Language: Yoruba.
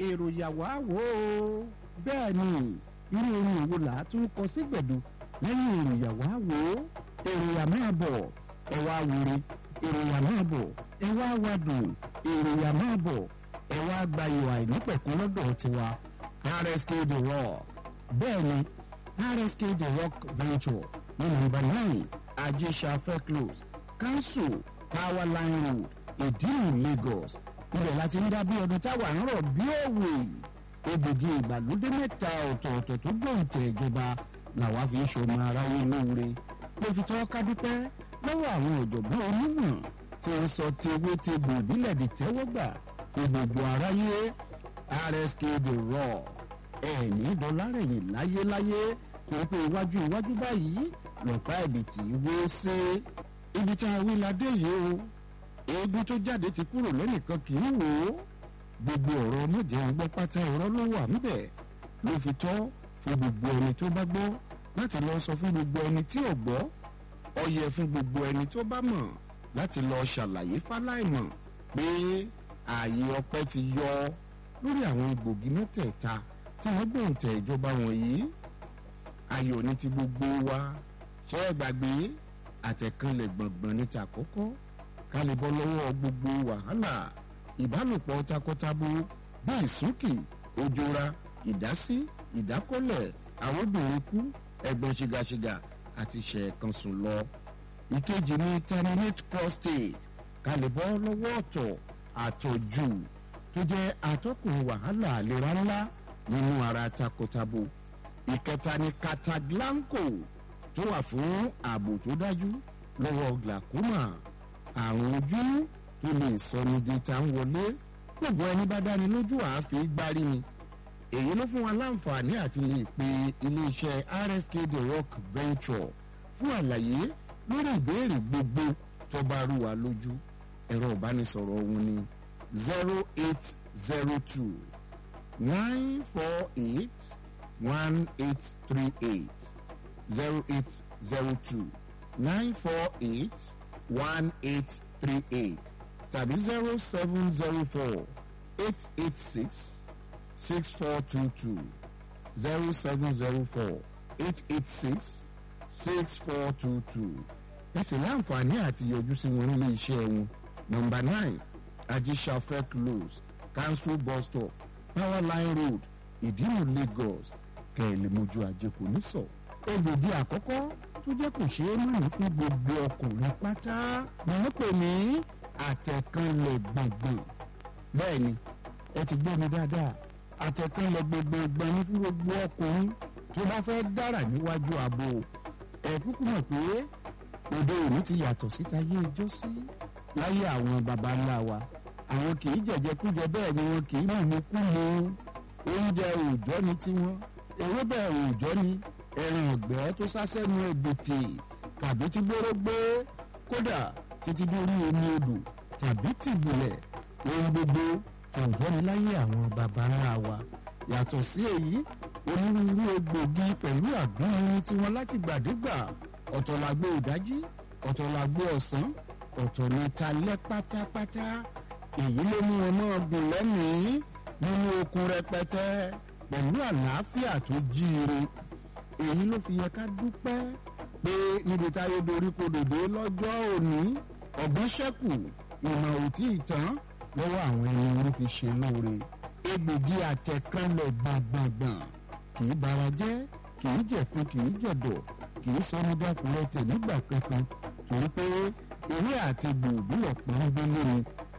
èrò yàwá wò ó bẹ́ẹ̀ ni irú orin òwò là á tún kọ sí gbẹ̀du lẹ́yìn èrò yàwá wò ó èrò yà máa bọ̀ ẹ wá wúre èrò yà máa bọ̀ ẹ wá wádùn èrò yà máa bọ̀ ẹ wá gba ìwà ìnípẹ̀kún lọ́dọ̀ tiwa RSK The Rock bẹ́ẹ̀ ni RSK The Rock Venture ní nọ́mbà nine ajésàfẹ́ close council power line road ìdílù Lagos ibẹ̀ láti ń dá bí ọdún táwa ń rọ̀ bí òwe egbògi ìgbàlódé mẹ́ta ọ̀tọ̀ọ̀tọ̀ tó gbòǹtẹ̀ ìjọba làwa fi ń ṣọmọ aráyé lóore ló fi tọ́ ká dúpẹ́ lọ́wọ́ àwọn ọ̀jọ̀gbọ́n onímọ̀ tí wọ́n sọ ti ewé ti gbòòbílẹ̀ di tẹ́wọ́gbà fún gbogbo aráyé RSK The Rock ẹ̀ẹ́nì dọ́lárẹ̀yìn láyéláyé tó pé iwájú iwájú báyìí lọ́pàá ẹ̀bìtì wó sí ibi tá a wí ládé yìí o eégún tó jáde ti kúrò lẹ́nìkan kì í wò ó gbogbo ọ̀rọ̀ ọmọdé ń gbọ́ pátá ọ̀rọ̀ ló wà níbẹ̀ ló fi tọ́ fún gbogbo ẹni tó bá gbọ́ láti lọ sọ fún gbogbo ẹni tí ò gbọ́ ó yẹ fún gbogbo ẹni tó bá mọ̀ láti lọ ṣàlàyé fáláìmọ̀ pé ààyè ọpẹ́ ti yọ lórí àwọn egbògi mẹ́tẹ̀ẹ̀ta tí wọ́n gbòǹtẹ̀ ìjọba wọ̀nyí ayọ̀ ní ti gbogbo wa ṣé ẹ gbàgbé àtẹ̀kànlẹ̀ gbọ̀ngbọ̀n ní ti àkọ́kọ́ ká lè bọ́ lọ́wọ́ gbogbo wàhálà ìbálòpọ̀ takọtabo bí ìsúnkì òjòra ìdásí ìdákọ́lẹ̀ àwòbìnrin kú ẹ̀gbọ́n ṣìgàṣìgà àti ṣẹ̀ẹ̀kansùn lọ. ìkejì ní terminate prostate ká lè bọ́ lọ́wọ́ ọ̀tọ̀ àtọ̀jù tó jẹ́ atọ́kùn wàhálà àlera ńlá nínú ara takọtabo. ìkẹta ní cataglanco tó wà fún ààbò tó dájú lọ́wọ́ glaucoma àrùn ojú tó lè sọni di ta ń wọlé gbogbo ẹni bá dáni lójú àáfi gbárí ni èyí ló fún wa láǹfààní àti lè pe iléeṣẹ́ RSK The Rock Venture fún àlàyé lórí ìbéèrè gbogbo tó bá rú wa lójú ẹ̀rọ ìbánisọ̀rọ̀ òun ni zero eight zero two nine four eight one eight three eight zero eight zero two nine four eight one eight three eight tàbí zero seven zero four eight eight six six four two two zero seven zero four eight eight six six four two two ẹ sì láǹfààní àti yọjú sí wọn nílé iṣẹ́ wọn nọ́mbà nine ajisafẹ close council bus stop power line road ìdílù Lagos kẹ̀lẹ́mọ́jú àjẹkù nísọ̀ egbògi àkọ́kọ́ tó jẹ́ kò ṣeé mọ̀ fún gbogbo ọkùnrin pátá ni wọ́n pè ní àtẹ̀kànlẹ̀ gbọ̀ngbọ̀n bẹ́ẹ̀ ni ẹ ti gbọ́ mi dáadáa àtẹ̀kànlẹ̀ gbọ̀ngbọ̀n ní fún gbogbo ọkùnrin tó bá fẹ́ dára níwájú ààbò ẹ kúkú mọ̀ pé òde òní ti yàtọ̀ síta yé ijó sí láyé àwọn baba ńlá wa àwọn kì í jẹ̀jẹ̀kújẹ bẹ́ẹ̀ ni wọn kì í mú kú mu oúnjẹ òòjọ́ ni tiwọn ewébẹ̀ òòjọ́ ni ẹran ọ̀gbẹ́ tó sásẹ́nu ègbètè tàbí tí gbóró gbé kódà títí dórí omi odò tàbí tìbùlẹ̀ ohun gbogbo ọ̀gbẹ́ ni láyé àwọn baba ńlá wa yàtọ̀ sí èyí onírúurú egbògi pẹ̀lú àgbọ̀nrin tiwọn láti gbàdégbà ọ̀tọ̀ làgbo ìdájí ọ̀tọ̀ làgbo ọ̀sán ọ̀tọ̀ ní talẹ́ pátápátá èyí ló mú wọn náà gùn lẹ́mìí nínú okun rẹpẹtẹ pẹ̀lú àlàáfíà tó jíire èyí ló fi yẹ ká dúpẹ́ pé níbi táyé dorí kodòdó lọ́jọ́ òní ọ̀gbọ́n ṣẹ́kù ìmọ̀ òtí ìtàn lọ́wọ́ àwọn ẹni wọn fi ṣe lóore egbògi àtẹ̀kánlẹ̀ gbọ̀ngbọ̀ngbọ̀n kì í bara jẹ́ kì í jẹ̀fun kì í jẹ̀dọ̀ kì í sọnù dákúrẹ́ tẹ̀ nígbà kankan torí pé eré àti gbòòbí ọ̀pọ̀ ń gbé lórí